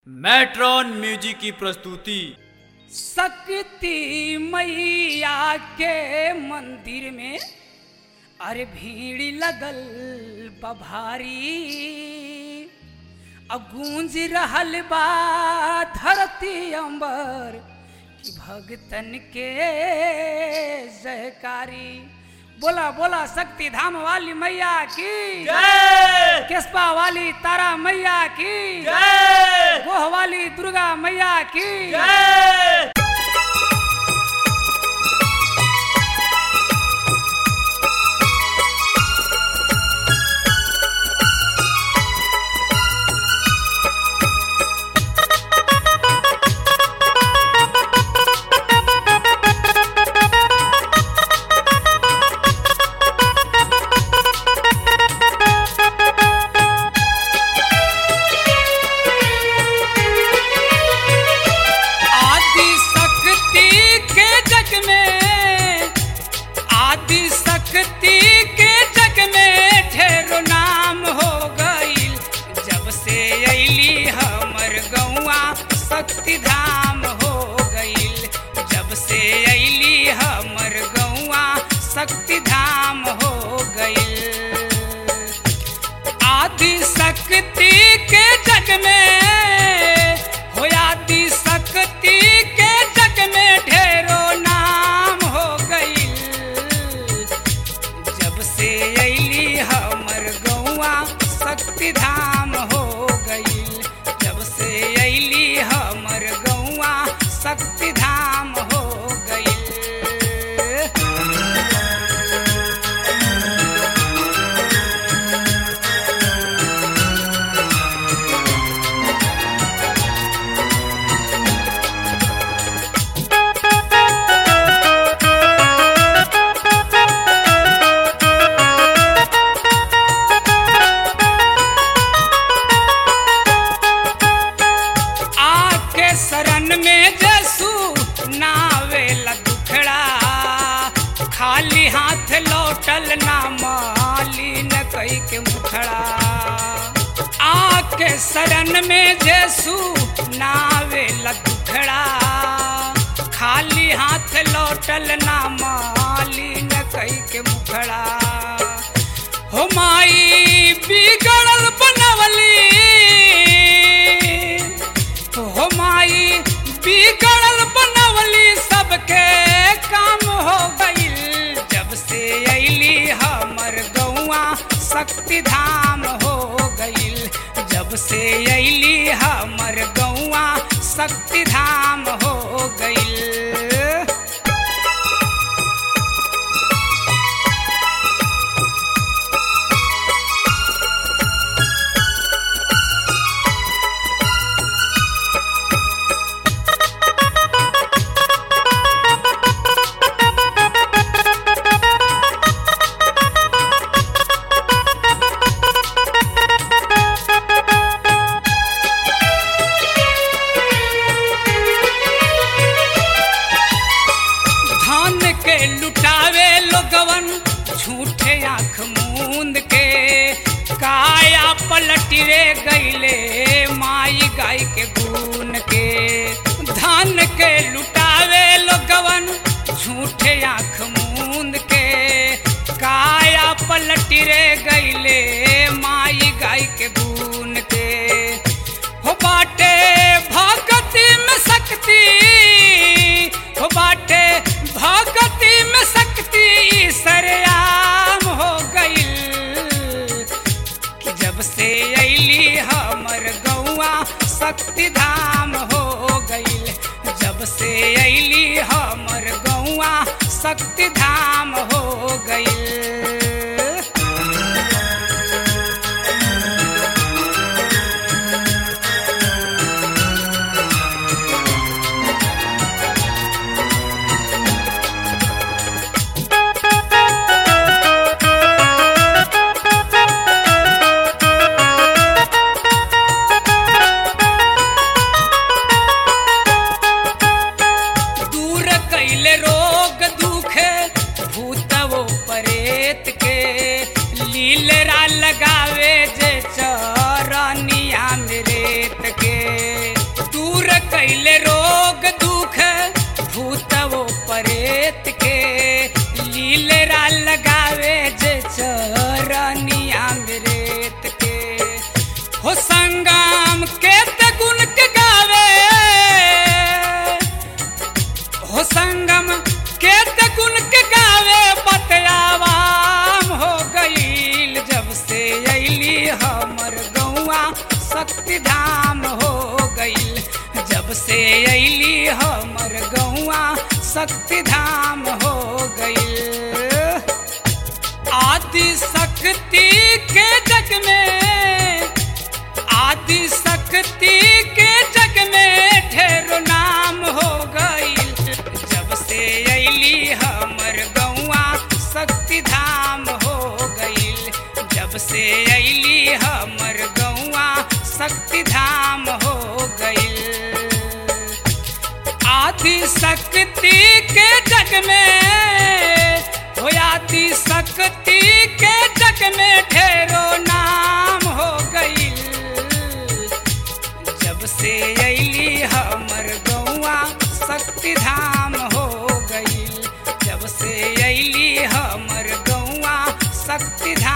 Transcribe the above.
matron music की प्रस्तुति शक्ति मैया के मंदिर में अरे भीड़ लगल बभारी अब गूंज रहल बा धरती अंबर कि भगतन के जयकारी बोला बोला शक्ति धाम वाली मैया की केसपा वाली तारा मैया की गोह वाली दुर्गा मैया की आदि शक्ति के जग में आदि शक्ति के जग में ढेरो नाम हो गईल जब से अली हमर गौआ शक्ति धाम हो गईल जब से अली हमर गौआ शक्ति धाम हो गईल आदि शक्ति के जग में हो आदि शक्ति के जग में ढेरो नाम हो गईल जब से अली हमर गौआ शक्ति धाम हो गईल जब से अली हमर गौआ शक्ति धाम हो गईल आके शरण में जसू नावेला दुखड़ा खाली हाथ लौटल ना माली न कई के मुखड़ा आके शरण में जसू नावेला दुखड़ा खाली हाथ लौटल ना माली न कई के मुखड़ा हो माई बिगड़ल बनवली हो माई बिगड़ल बनवली सबके काम हो गईल जब से अली हमर गौआ शक्ति धाम हो गईल जब से अली हमर गौआ शक्ति धाम हो गईल धन के लुटावे लोगवन झूठे आंख मूंद के काया पलट रे गईले माई गाय के गुन के धन के लुटावे लोगवन झूठे आंख मूंद के काया पलट रे गईले माई गाय के गुन के हो बाटे भगति में शक्ति हो बाटे भगति में शक्ति सरयाम हो गईल कि जब से अली हमर गौआ शक्ति धाम हो गईल जब से अली हमर गौआ शक्ति धाम हो गईल दूर कैले रोग दुखे भूतवो परेत के जब से अली हमर गौआ शक्ति धाम हो गई आदि शक्ति के जग में आदि शक्ति के जग में ढेरो नाम हो गई जब से अली हमर गौआ शक्ति धाम हो गई जब से अली हमर गौआ शक्ति धाम हो गई आदि शक्ति के जग में हो आदि शक्ति के जग में ढेरो नाम हो गई जब से अली हमर गौआ शक्ति धाम हो गई जब से अली हमर गौआ शक्ति धाम